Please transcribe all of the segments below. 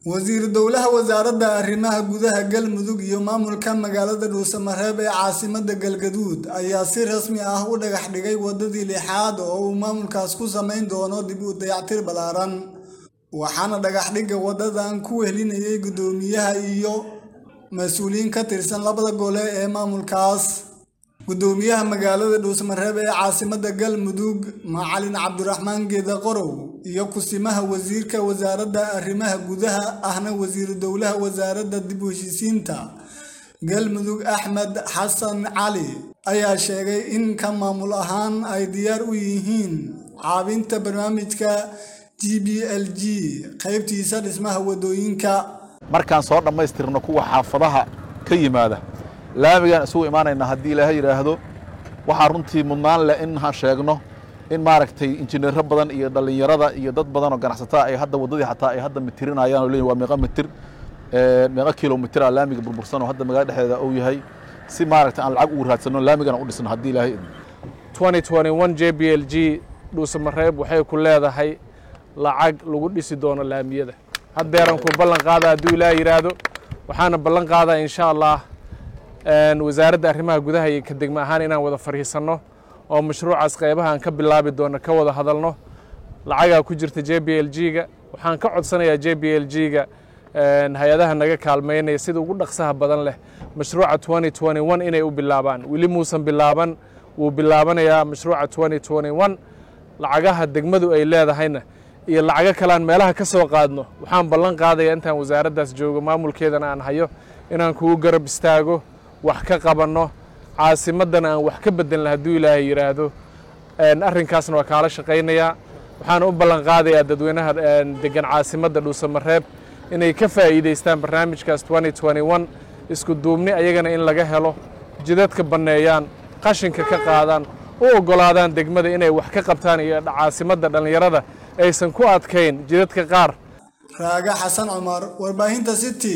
wasiiru dowlaha wasaaradda arrimaha gudaha galmudug iyo maamulka magaalada dhuusamareeb ee caasimada galgaduud ayaa si rasmi ah u dhagax dhigay wadadii lixaad oo uu maamulkaas ku samayn doono dib u dayactir ballaaran waxaana dhagaxdhigga wadadan ku wehelinayay guddoomiyaha iyo mas-uuliyiin ka tirsan labada gole ee maamulkaas guddoomiyaha magaalada dhuusamareeb ee caasimada galmudug macalin cabdiraxmaan geeda qorow iyo kusimaha wasiirka wasaaradda arrimaha gudaha ahna wasiiru dowlaha wasaaradda dib u heshiisiinta galmudug axmed xasan cali ayaa sheegay in ka maamul ahaan ay diyaar u yihiin caabinta barnaamijka g b l g qaybtiisa dhismaha wadooyinka markaan soo dhammaystirno kuwa xaafadaha ka yimaada laamigaan isugu imaanayna haddii ilaahay yidhaahdo waxaa runtii mudnaan leh in ha sheegno in maaragtay injineero badan iyo dhallinyarada iyo dad badan oo ganacsataa ay hadda waddadii xataa ay hadda mitirinayaan oo leeyihin waa meeqa mitir meeqa kilomitira laamiga burbursan oo hadda magaalada dhexdeeda uu yahay si maaragtay aan lacag ugu raadsanno laamigana u dhisno haddii ilaahay j b l g dhuusamareeb waxay ku leedahay lacag lagu dhisi doono laamiyada haddeeran ku ballan qaada hadduu ilaah yidhaahdo waxaana ballan qaadaa insha allah wasaaradda arrimaha gudaha iyo ka degmo ahaan inaan wada fadhiisanno oo mashruucaas qaybaha aan ka bilaabi doono ka wada hadalno lacagaa ku jirta j b l g-ga waxaan ka codsanayaa j b l g-ga hay-adaha naga kaalmaynaya sida ugu dhaqsaha badan leh mashruuca inay u bilaabaan weli muusan bilaaban wuu bilaabanayaa mashruuca lacagaha degmadu ay leedahayna iyo lacago kalean meelaha ka soo qaadno waxaan ballan qaadaya intaan wasaaraddaas joogo maamulkeedana aan hayo inaan kugu garab istaago wax ka qabanno caasimaddana aan wax ka bedelna hadduu ilaahay yidhaahdo arrinkaasna waa kaala shaqaynayaa waxaan u ballan qaadayaa dadweynaha degan caasimadda dhuusamareeb inay ka faa'iidaystaan barnaamijkaas isku duubni ayagana in laga helo jidadka banneeyaan qashinka ka qaadaan u oggolaadaan degmada inay wax ka qabtaan iyo caasimadda dhallinyarada aysan ku adkayn jidadka qaar raaga xasan cumar warbaahinta city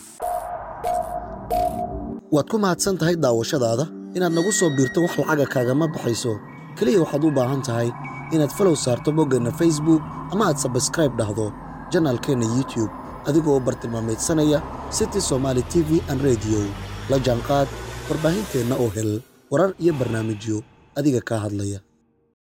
waad ku mahadsan tahay daawashadaada inaad nagu soo biirto wax lacaga kaagama baxayso keliya waxaad u baahan tahay inaad falow saarto boggeenna facebook ama aad sabskraib dhahdo janaalkeenna youtube adigoo u bartilmaamaydsanaya city somaali t v an rediyo la jaanqaad warbaahinteenna oo hel warar iyo barnaamijyo adiga kaa hadlaya